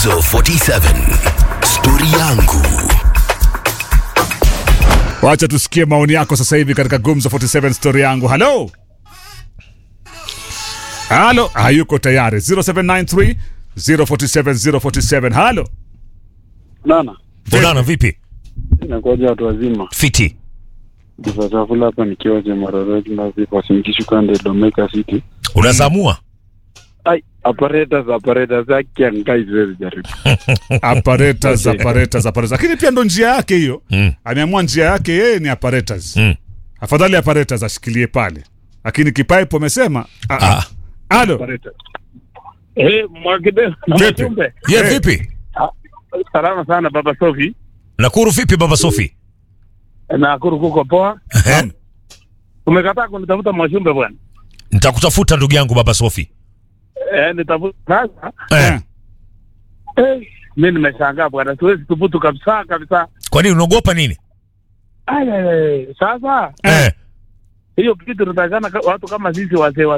Gumzo 47 Stori yangu Wacha tusikie maoni yako sasa hivi katika Gumzo 47 story yangu. Halo, halo, hayuko tayari. 0793 047 047. Halo, Nana, Bonana vipi? nakuaja watu wazima. Fiti. Diva chakula hapa nikiwa Jemaroreti na vipo Simkishukande Domeka City. Unazamua? Ai, apparatus apparatus yake angai siwezi jaribu. apparatus, Okay. apparatus, apparatus. Lakini pia ndo njia yake hiyo. Mm. Ameamua njia yake yeye ni apparatus. Mm. Afadhali apparatus ashikilie pale, lakini kipipe amesema ah, ah. Ah. Halo, Apparatus. Eh, Mwakide na Vipi? Machumbe. Ye Eh. vipi? Salama sana baba Sofi. Nakuru vipi baba Sofi? Na kuru kuko poa. Eh? Umekataa kunitafuta Mwashumbe bwana. Nitakutafuta ndugu yangu baba Sofi. Eh, nitafuta sasa. Eh. Eh, mimi nimeshangaa bwana. Siwezi thubutu kabisa kabisa. Kwa nini unaogopa nini? Ai, ai, ai. Sasa Eh. hiyo kitu tunatakana watu kama sisi wazee